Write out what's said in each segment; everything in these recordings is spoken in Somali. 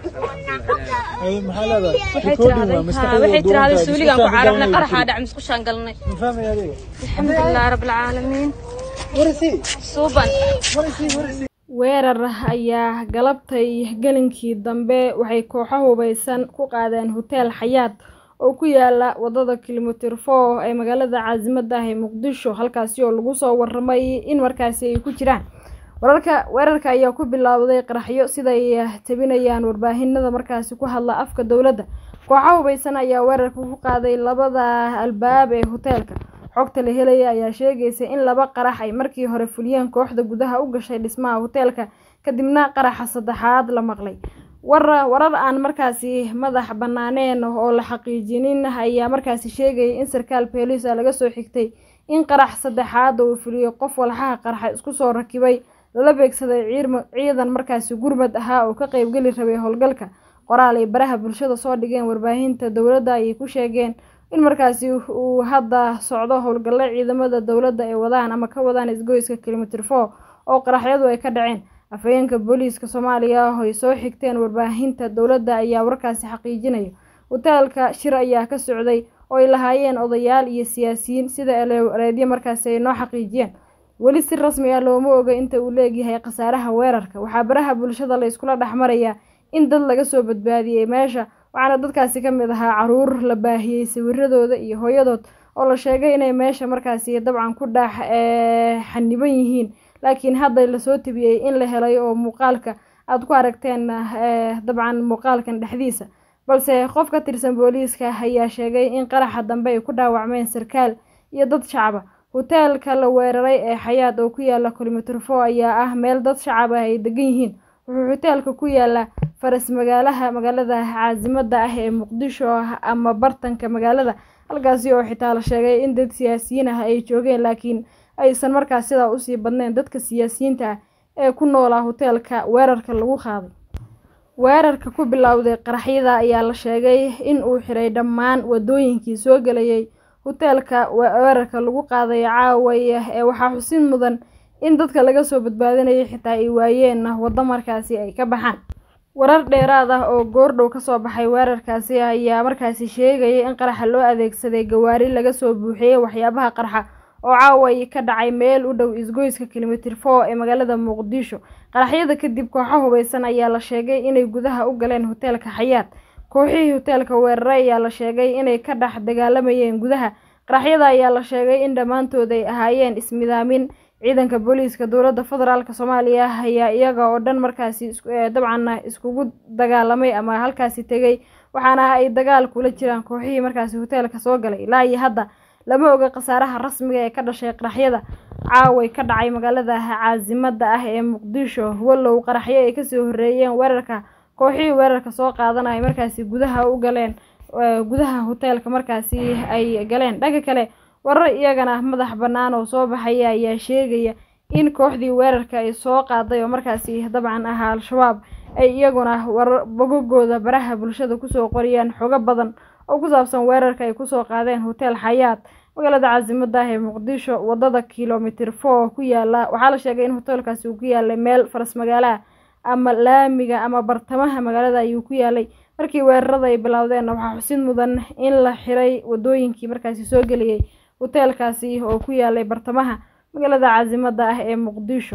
Ay, maxaa leedahay? waxay Recording tiraahday waa maskaxda waxay duwan tiraahday tahay, suuligaan ku maskaxda carabnay duwan qaraxaa tahay. dhac musqushaan galnay Ma fahmay adiga? alxamdulilah rabbilcaalamiin What is he? suuban What is he? What is he? weerar ayaa galabtay gelinkii dambe waxay kooxo hubeysan ku qaadeen hoteel xayaat oo ku yaala wadada kilomitir four ee magaalada caasimada ah ee muqdisho halkaasi oo lagu soo waramay in markaasi ay ku jiraan wararka weerarka ayaa ku bilowday qaraxyo siday tabinayaan warbaahinada markaasi ku hadla afka dowladda kooxo hubeysan ayaa weerarka ku qaaday labada albaab ee hoteelka xogta la helaya ayaa sheegaysa in laba qarax ay markii hore fuliyeen kooxda gudaha u gashay dhismaha hoteelka kadibna qaraxa saddexaad la maqlay war warar aan markaasi madax banaaneen oo la xaqiijinin ayaa markaasi sheegaya in sarkaal booliisa laga soo xigtay in qarax saddexaad uu fuliyey qof walxaha qarxa isku soo rakibay lala beegsaday ciirma- ciidan markaasi gurmad ahaa oo ka qeybgeli rabay howlgalka qoraal ay baraha bulshada soo dhigeen warbaahinta dowladda ayay ku sheegeen in markaasi uu hadda socdo howlgallo ciidamada dowladda ay wadaan ama ka wadaan isgoyska kilomitir four oo qaraxyadu ay ka dhaceen afhayeenka booliiska soomaaliya oo ay soo xigteen warbaahinta dowladda ayaa warkaasi xaqiijinaya hoteelka shir ayaa ka socday oo ay lahaayeen odayaal iyo siyaasiyiin sida ereedyo markaasi ay noo xaqiijiyeen weli si rasmi ah looma oga inta uu leegyahay khasaaraha weerarka waxaa baraha bulshada la iskula dhex marayaa in dad laga soo badbaadiyey meesha waxaana dadkaasi ka mid ahaa caruur la baahiyey sawiradooda iyo hooyadood oo la sheegay inay meesha markaasi dabcan ku dhex eh, xaniban yihiin laakiin hadda lasoo tabiyey in la helay oo muuqaalka aada ku aragteen eh, dabcan muuqaalkan dhexdiisa balse qof ka tirsan booliiska ayaa sheegay in qaraxa dambe ay ku dhaawacmeen sarkaal iyo dad shacaba hoteelka la weeraray ee xayaat oo ku yaala kilomitir four ayaa ah meel dad shacab ah ay degan yihiin wuxuu hoteelka ku yaalaa faras magaalaha magaalada caasimada ah ee muqdisho ama bartanka magaalada halkaasi oo xitaa la sheegay in dad siyaasiyiin ah ay joogeen laakiin aysan markaas sidaa usii badnayn dadka siyaasiyiinta ah ee ku noolaa hoteelka weerarka lagu qaaday weerarka ku bilowday qaraxyada ayaa la sheegay in uu xiray dhammaan wadooyinkii soo gelayay hoteelka weerarka lagu qaaday caawaya ee waxaa xusin mudan in dadka laga soo badbaadinayay xitaa ay waayeen waddo markaasi ay ka baxaan warar dheeraad ah oo goordhow kasoo baxay weerarkaasi ayaa markaasi sheegaya in qaraxa loo adeegsaday gawaari laga soo buuxiyey waxyaabaha qarxa oo caaway ka dhacay meel u dhow isgoyska kilomitir four ee magaalada muqdisho qaraxyada kadib kooxo hubeysan ayaa la sheegay inay gudaha u galeen hoteelka xayaat kooxihii hoteelka weeraray ayaa la sheegay inay ka dhex dagaalamayeen gudaha qaraxyada ayaa la sheegay in dhammaantood ay ahaayeen ismidaamin ciidanka booliiska dowladda federaalk soomaaliya ayaa iyaga oo dhan markaasi is- eh, dabcan iskugu dagaalamay ama halkaasi tegay waxaana ay dagaal kula jiraan kooxihii markaasi hoteelka soo galay ilaa iyo hadda lama oga khasaaraha rasmiga ee ka dhashay qaraxyada caaway ka dhacay magaalada caasimada ah ee muqdisho wallow qaraxyo ay kasoo horeeyeen weerarka kooxihii weerarka soo qaadanaya markaasi gudaha u galeen eh, gudaha hoteelka markaasi ay galeen dhanka kale warar iyagana madax bannaan oo soo baxaya ayaa sheegaya in kooxdii weerarka ay soo qaaday oo markaasi dabcan ahaa al-shabaab ay iyaguna warar bogogooda baraha bulshada kusoo qoriyeen xogo badan oo ku saabsan weerarka ay kusoo qaadeen hotel xayaat magaalada caasimada ah ee muqdisho wadada kilomitir four ku yaala waxaa la sheegay in hoteelkaasi uu ku yaalay meel faras magaalaha ama laamiga ama bartamaha magaalada ayuu ku yaalay markii weerarada ay bilowdeenna waxaa xusid mudan in la xiray wadooyinkii markaasi soo geliyey hoteelkaasi oo ku yaalay bartamaha magaalada caasimada ah ee muqdisho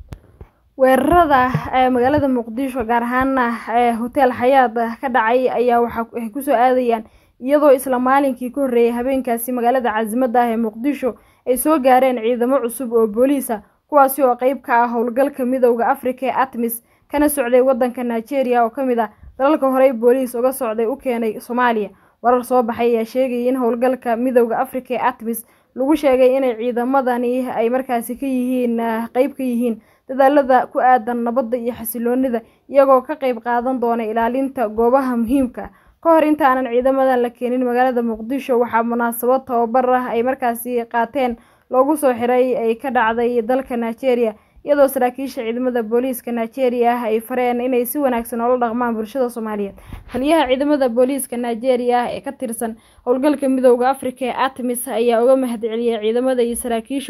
weerarada ee magaalada muqdisho gaar ahaana ee hotel xayaat ka dhacay ayaa waxa ay kusoo aadayaan iyadoo isla maalinkii ka horreeyay habeenkaasi magaalada caasimada ah ee muqdisho ay soo gaareen ciidamo cusub oo booliisa kuwaasi oo qeyb ka ah howlgalka midowda afrika ee atmis kana socday wadanka nigeria oo kamid ah dalalka horey booliis uga socday u keenay soomaaliya warar soo baxay ayaa sheegaya in howlgalka midowda afrika ee atmis lagu sheegay inay ciidamadani ay markaasi ka yihiin qeyb ka yihiin dadaalada ku aadan nabadda iyo xasiloonida iyagoo ka qeyb qaadan doona ilaalinta goobaha muhiimka ka hor intaanan ciidamadan la keenin magaalada muqdisho waxaa munaasabad tababar ah ay markaasi qaateen loogu soo xiray ay ka dhacday dalka nigeria iyadoo saraakiisha ciidamada booliiska nigeria ah ay fareen inay si wanaagsan oola dhaqmaan bulshada soomaaliyeed taliyaha ciidamada booliiska nigeria ah ee ka tirsan howlgalka midowda afrika ee atmis ayaa uga mahadceliyey ciidamada iyo saraakiishooda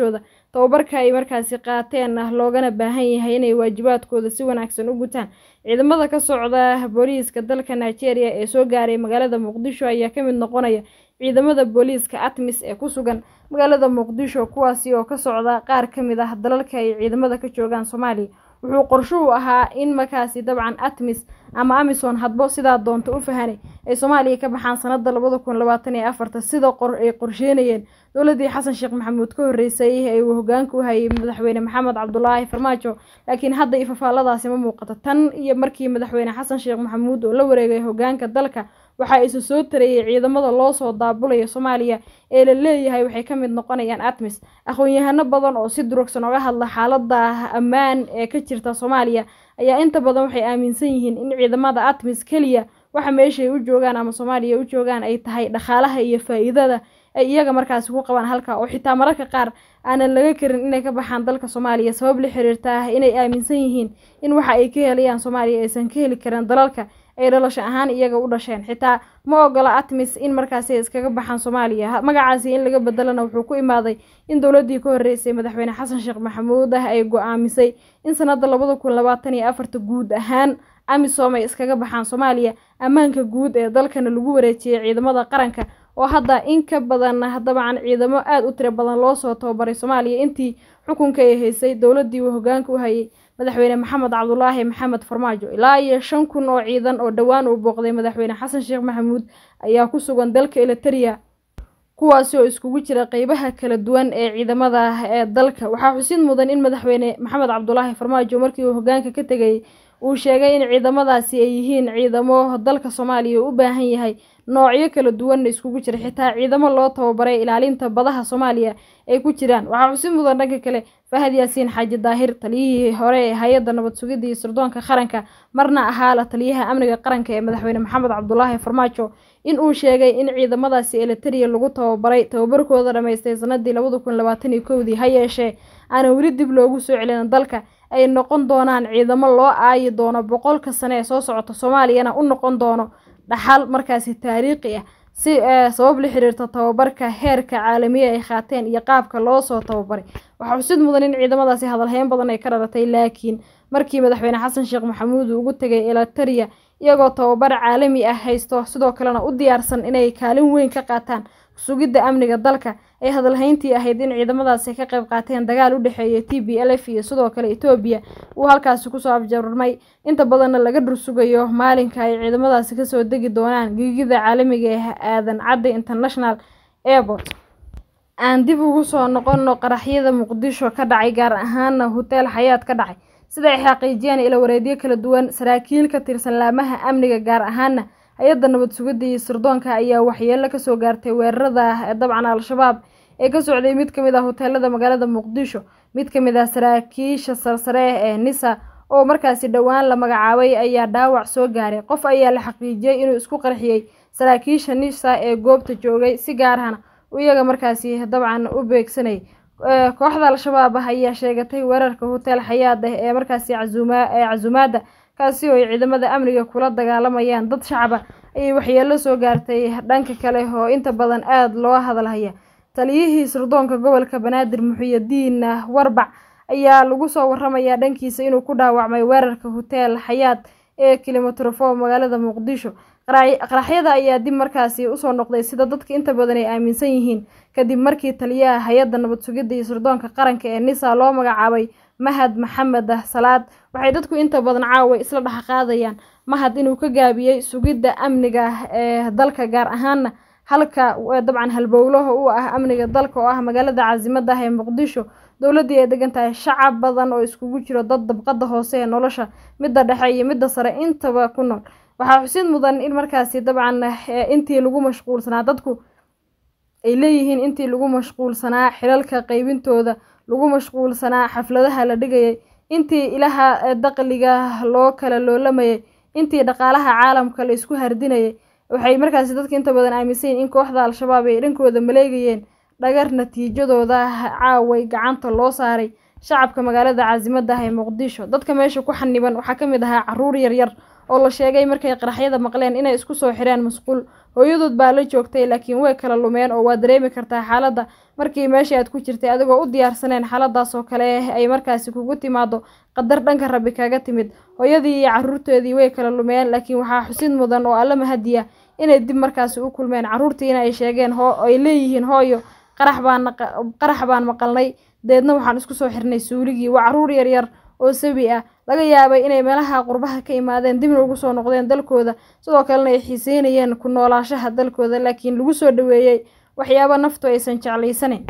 tababarka ay markaasi qaateen loogana baahan yahay inay waajibaadkooda si wanaagsan u gutaan ciidamada ka socda booliiska dalka nigeria ee soo gaaray magaalada muqdisho ayaa kamid noqonaya ciidamada booliiska atmis ee ku sugan magaalada muqdisho kuwaasi oo ka socda qaar ka mid ah dalalka ay ciidamada ka joogaan soomaaliya wuxuu qorshuhu ahaa in markaasi dabcan atmis ama amison hadbo sidaa doonta u fahanay ay soomaaliya ka baxaan sanada labada kun labaatan iyo afarta sida ay qorsheynayeen dowladii xasan sheekh maxamuud ka horeysay ee uu hogaanka u hayay madaxweyne maxamed cabdulaahi farmaajo laakiin hadda ifafaaladaasi ma muuqato tan iyo markii madaxweyne xasan sheekh maxamuud oo la wareegay hogaanka dalka waxaa isu soo tareeyay ciidamada loo soo daabulaya soomaaliya ee la leeyahay waxay ka mid noqonayaan atmis aqoon-yahano badan oo si durugsan oga hadla xaalada ammaan ee ka jirta soomaaliya ayaa inta badan waxay aaminsan yihiin in ciidamada atmis keliya waxa meeshay u joogaan ama soomaaliya u joogaan ay tahay dhaqaalaha iyo faa-iidada ay iyaga markaasi ku qabaan halka oo xitaa mararka qaar aanan laga karin inay ka baxaan dalka soomaaliya sabab la xiriirta inay aaminsan yihiin in waxa ay ka helayaan soomaaliya aysan ka heli karin dalalka ay dhalasho ahaan iyaga u dhasheen xitaa ma ogola atmis in markaasi ay iskaga baxaan soomaaliya magacaasi in laga bedelana wuxuu ku imaaday in dowladii ka horeysay madaxweyne xasan sheekh maxamuud ah ay go-aamisay in sanada labada kun labaatan iyo afarta guud ahaan amisom ay iskaga baxaan soomaaliya ammaanka guud ee dalkana lagu wareejiyay ciidamada qaranka oo hadda in ka badan dabcan ciidamo aada u tiro badan loo soo tababaray soomaaliya intii xukunka ay haysay dowladii uu hogaanka u hayay madaxweyne maxamed cabdulaahi maxamed farmaajo ilaa iyo shan kun oo ciidan oo dhowaan uu booqday madaxweyne xasan sheekh maxamuud ayaa ku sugan dalka eliteria kuwaasi oo iskugu jira qeybaha kala duwan ee ciidamada ee dalka waxaa xusid mudan in madaxweyne maxamed cabdulaahi farmaajo markii uu hogaanka ka tegayay uu sheegay in ciidamadaasi ay yihiin ciidamo dalka soomaaliya u baahan yahay noocyo kala duwanna iskugu jira xitaa ciidamo loo tababaray ilaalinta badaha soomaaliya ay ku jiraan waxaa xusid mudan dhanka kale fahad yaasiin xaaji daahir taliyihii hore ee hay-adda nabad sugidda iyo sirdoonka qaranka marna ahaa la taliyaha amniga qaranka ee madaxweyne maxamed cabdulaahi farmaajo in uu sheegay in ciidamadaasi eliteria lagu tababaray tababarkooda dhammaystay sanadii labada kun labaatan iyo kowdii ha yeeshee aanan weli dib loogu soo celin dalka ay noqon doonaan ciidamo loo aayi doono boqolka sane ee soo socota soomaaliyana u noqon doono dhaxal markaasi taariikhi ah si sabab la xiriirta tababarka heerka caalamiya ay qaateen iyo qaabka loo soo tababaray waxaa xusid mudan in ciidamadaasi hadalhayn badan ay ka dhalatay laakiin markii madaxweyne xasan sheekh maxamuud uu ugu tegay eliteria iyagoo tababar caalami ah haysto sidoo kalena u diyaarsan inay kaalin weyn ka qaataan sugidda amniga dalka ay hadalhayntii ahayd in ciidamadaasi ka qayb qaateen dagaal u dhexeeya t b l f iyo sidoo kale etoobiya uu halkaasi kusoo afjarmay inta badanna laga dhursugayo maalinka ay ciidamadaasi kasoo degi doonaan giigida caalamiga ee aadan cadde international airport aan dib ugu soo noqono qaraxyada muqdisho ka dhacay gaar ahaana hoteel xayaad ka dhacay sida ay xaqiijiyeen ila wareedyo kala duwan saraakiil ka tirsan laamaha amniga gaar ahaana hay-adda nabad sugidda iyo sirdoonka ayaa waxyeelo kasoo gaartay weerarada dabcan al-shabaab ee ka socday mid kamid ah hoteelada magaalada muqdisho mid kamid ah saraakiisha sarsare ee nisa oo markaasi dhowaan la magacaabay ayaa dhaawac soo gaaray qof ayaa la xaqiijiyey inuu isku qarxiyey saraakiisha nisa ee goobta joogay si gaar ahna iyaga markaasi dabcan u beegsanayay kooxda al-shabaab ah ayaa sheegatay weerarka hotel xayaad ah ee markaasi ee casumaada kaasi oo ay ciidamada amniga kula dagaalamayaan dad shacaba ayay waxyeelo soo gaartay dhanka kale oo inta badan aada loo hadalhaya taliyihii sirdoonka gobolka banaadir muxuyadiin warbac ayaa lagu soo waramayaa dhankiisa inuu ku dhaawacmay weerarka hotel xayaad ee kilomitrofo magaalada muqdisho qaraxyada ayaa dib markaasi usoo noqday sida dadka inta badan ay aaminsan yihiin kadib markii taliyaha hay-adda nabad sugidda iyo sirdoonka qaranka ee nisa loo magacaabay mahad maxamed salaad waxay dadku inta badan caawa isla dhex qaadayaan mahad inuu ka gaabiyey sugidda amniga ee dalka gaar ahaana halka dabcan halbowlaha u ah amniga dalka oo ah magaalada caasimada ah ee muqdisho dowladii ay degan tahay shacab badan oo iskugu jiro dad dabqada hoose ee nolosha midda dhexe iyo midda sare intaba ku nool waxaa xusid mudan in markaasi dabcan intii lagu mashquulsanaa dadku ay leeyihiin intii lagu mashquulsanaa xilalka qeybintooda lagu mashquulsanaa xafladaha la dhigayay intii ilaha daqliga loo kala loolamayay intii dhaqaalaha caalamka la isku hardinayay waxay markaasi dadka inta badan aaminsan yihin in kooxda al-shabaab ay dhankooda maleegayeen dhagar natiijadooda caaway gacanta loo saaray shacabka magaalada caasimada ah ee muqdisho dadka meesha ku xaniban waxaa kamid ahaa caruur yaryar oo la sheegay markay qaraxyada maqleen inay isku soo xireen masquul hooyadood baa la joogtay laakiin way kala lumeen oo waa dareemi kartaa xaaladda markii meeshii aad ku jirtay adigoo u diyaarsaneen xaaladaas oo kale ay markaasi kugu timaado qadar dhanka rabbi kaga timid hooyadii iyo caruurteedii way kala lumeen laakiin waxaa xusid mudan oo alla mahadiya inay dib markaasi u kulmeen caruurtiina ay sheegeen ay leeyihiin hooyo qarax baan qarax baan maqalnay deedna waxaan isku soo xirnay suuligii waa caruur yaryar oo sabi ah laga yaabay inay meelaha qurbaha ka imaadeen dibna ugu soo noqdeen dalkooda sidoo kalena ay xiiseynayeen ku noolaashaha dalkooda laakiin lagu soo dhaweeyey waxyaabo naftu aysan jeclaysaneyn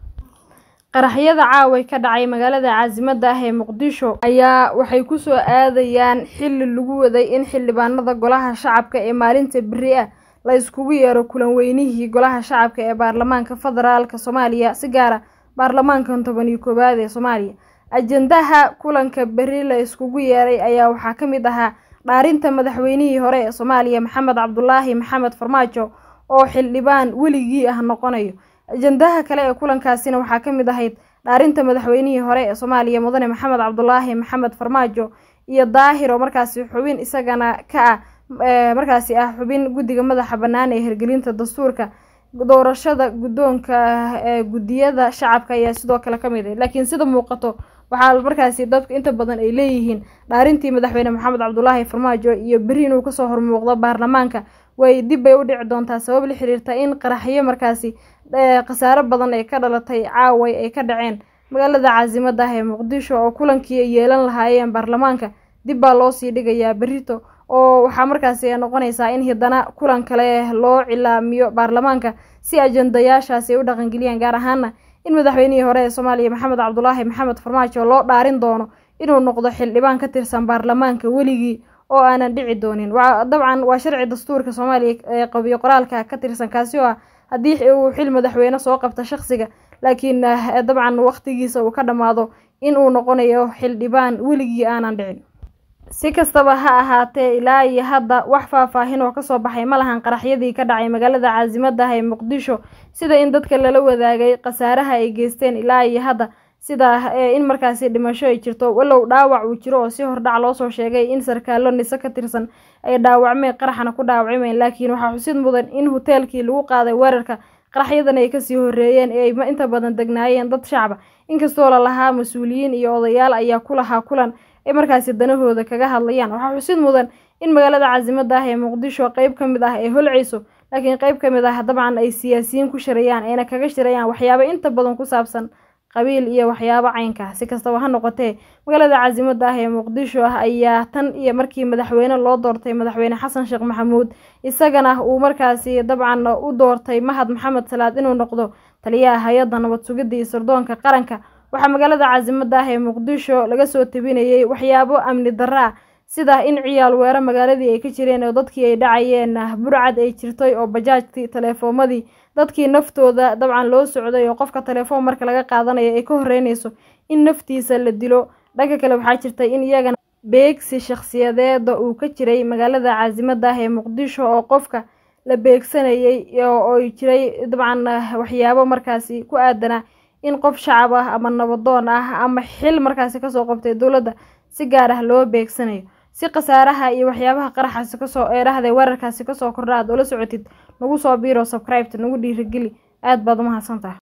qaraxyada caaway ka dhacay magaalada caasimadda ah ee muqdisho ayaa waxay kusoo aadayaan xilli lagu waday in xildhibaanada golaha shacabka ee maalinta beri ah la iskugu yeero kulan weynihii golaha shacabka ee baarlamaanka federaalk soomaaliya si gaara baarlamaankan toban iyo koowaad ee soomaaliya ajendaha kulanka beri la iskugu yeeray ayaa waxaa ka mid ahaa dhaarinta madaxweynihii hore ee soomaaliya maxamed cabdulaahi maxamed farmaajo oo xildhibaan weligii ah noqonayo ajendaha kale ee kulankaasina waxaa ka mid ahayd dhaarinta madaxweynihii hore ee soomaaliya mudane maxamed cabdulaahi maxamed farmaajo iyo daahir oo markaasi xubin isagana ka ah markaasi ah xubin guddiga madaxa bannaan ee hirgelinta dastuurka doorashada guddoonka ee guddiyada shacabka ayaa sidoo kale ka mid ah laakiin sida muuqato waxaa markaasi dadku inta badan ay leeyihiin dhaarintii madaxweyne maxamed cabdulaahi farmaajo iyo beri inuu kasoo hormuuqdo baarlamaanka way dib bay u dhici doontaa sabab la xiriirta in qaraxyo markaasi khasaaro badan ay ka dhalatay caaway ay ka dhaceen magaalada caasimadda ah ee muqdisho oo kulankii ay yeelan lahaayeen baarlamaanka dib baa loo sii dhigayaa berito oo waxaa markaasi noqonaysaa in hiddana kulan kale loo cilaamiyo baarlamaanka si ajendayaashaasi ay u dhaqangeliyaan gaar ahaana in madaxweynihii hore ee soomaaliya maxamed cabdulaahi maxamed farmaajo loo dhaarin doono inuu noqdo xildhibaan ka tirsan baarlamaanka weligii oo aanan dhici doonin dabcan waa sharci dastuurka soomaaliya ee qabiyo qoraalka ka tirsan kaasi oo ah haddii uu xil madaxweyne soo qabta shaqsiga laakiin dabcan waqtigiisa uu ka dhammaado in uu noqonayo xildhibaan weligii aanan dhicin si kastaba ha ahaatee ilaa iyo hadda wax faahfaahin oo kasoo baxay ma lahan qaraxyadii ka dhacay magaalada caasimadda ah ee muqdisho sida in dadka lala wadaagay khasaaraha ay geysteen ilaa iyo hadda sida in markaasi dhimasho ay jirto walow dhaawac uu jiro oo si hordhac loosoo sheegay in sarkaalo nise ka tirsan ay dhaawacmeen qaraxna ku dhaawacmeen laakiin waxaa xusid mudan in hoteelkii lagu qaaday weerarka qaraxyadan ay kasii horeeyeen ee ay inta badan degnaayeen dad shacaba inkastoo lalahaa mas-uuliyiin iyo odayaal ayaa ku lahaa kulan ay markaasi danahooda kaga hadlayaan waxaa xusid mudan in magaalada caasimadda ah ee muqdisho qeyb ka mid ah ay holceyso laakiin qeyb ka mid ah dabcan ay siyaasiyiin ku shirayaan ayna kaga shirayaan waxyaabo inta badan ku saabsan qabiil iyo waxyaabo caynka si kastaba ha noqotee magaalada caasimadda ah ee muqdisho ah ayaa tan iyo markii madaxweyne loo doortay madaxweyne xasan sheekh maxamuud isagana uu markaasi dabcan u doortay mahad maxamed salaad inuu noqdo taliyaha hay-adda nabad sugidda iyo sirdoonka qaranka waxaa magaalada caasimadda ah ee muqdisho laga soo tabinayay waxyaabo amni darro ah sida in ciyaal weero magaaladii ay ka jireen oo dadkii ay dhacayeen burcad ay jirtay oo bajaajtii taleefoomadii dadkii naftooda dabcan loo socday oo qofka taleefoon marka laga qaadanayo ay ka horeynayso in naftiisa la dilo dhanka kale waxaa jirtay in iyagana beegsi shakhsiyadeeda uu ka jiray magaalada caasimadda ah ee muqdisho oo qofka la beegsanayay oo jiray dabcan waxyaabo markaasi ku aadanaa in qof shacab ah ama nabadoon ah ama xil markaasi kasoo qabtay dowladda si gaar ah loo beegsanayo si khasaaraha iyo waxyaabaha qaraxaasi kasoo eedhahday weerarkaasi kasoo kordha aad ula socotid nagu soo biiro subscribeta nagu dhiirigeli aad baad umahadsantaha